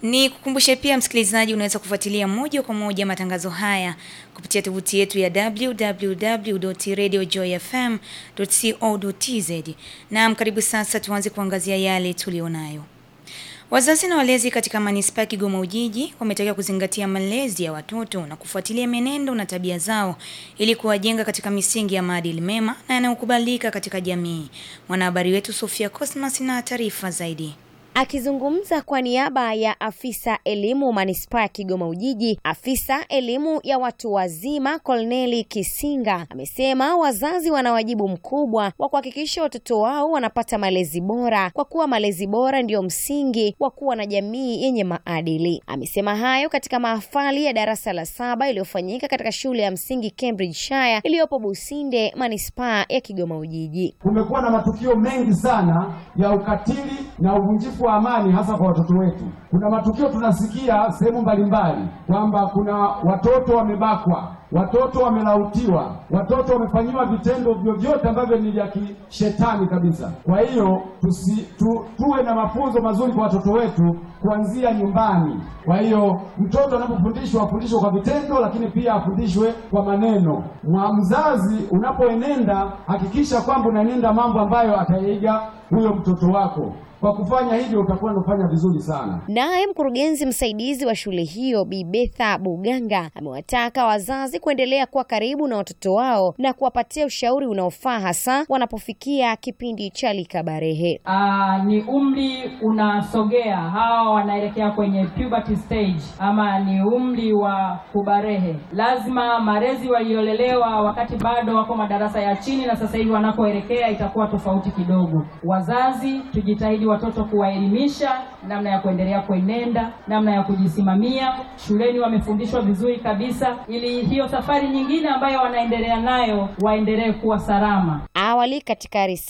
Ni kukumbushe pia msikilizaji, unaweza kufuatilia moja kwa moja matangazo haya kupitia tovuti yetu ya www.radiojoyfm.co.tz. Naam, karibu sasa tuanze kuangazia yale tulionayo. Wazazi na walezi katika manispaa ya Kigoma Ujiji wametakiwa kuzingatia malezi ya watoto na kufuatilia menendo na tabia zao ili kuwajenga katika misingi ya maadili mema na yanayokubalika katika jamii. Mwanahabari wetu Sofia Cosmas na taarifa zaidi. Akizungumza kwa niaba ya afisa elimu manispaa ya Kigoma Ujiji, afisa elimu ya watu wazima Kolneli Kisinga amesema wazazi wana wajibu mkubwa wa kuhakikisha watoto wao wanapata malezi bora, kwa kuwa malezi bora ndiyo msingi wa kuwa na jamii yenye maadili. Amesema hayo katika mahafali ya darasa la saba iliyofanyika katika shule ya msingi Cambridgeshire iliyopo Businde, manispaa ya Kigoma Ujiji. Kumekuwa na matukio mengi sana ya ukatili na uvunjifu wa amani hasa kwa watoto wetu. Kuna matukio tunasikia sehemu mbalimbali kwamba kuna watoto wamebakwa, watoto wamelautiwa, watoto wamefanyiwa vitendo vyovyote ambavyo ni vya kishetani kabisa. Kwa hiyo tusi, tu, tuwe na mafunzo mazuri kwa watoto wetu kuanzia nyumbani. Kwa hiyo mtoto anapofundishwa afundishwe kwa vitendo, lakini pia afundishwe kwa maneno. Mwa mzazi unapoenenda, hakikisha kwamba unaenenda mambo ambayo ataiga huyo mtoto wako. Kwa kufanya hivyo utakuwa unafanya vizuri sana. Naye mkurugenzi msaidizi wa shule hiyo Bi Betha Buganga amewataka wazazi kuendelea kuwa karibu na watoto wao na kuwapatia ushauri unaofaa hasa wanapofikia kipindi cha likabarehe. Aa, ni umri unasogea, hawa wanaelekea kwenye puberty stage ama ni umri wa kubarehe. Lazima malezi waliolelewa wakati bado wako madarasa ya chini na sasa hivi wanakoelekea itakuwa tofauti kidogo. Wazazi tujitahidi watoto kuwaelimisha namna ya kuendelea kuenenda, namna ya kujisimamia. Shuleni wamefundishwa vizuri kabisa, ili hiyo safari nyingine ambayo wanaendelea nayo waendelee kuwa salama. Awali katika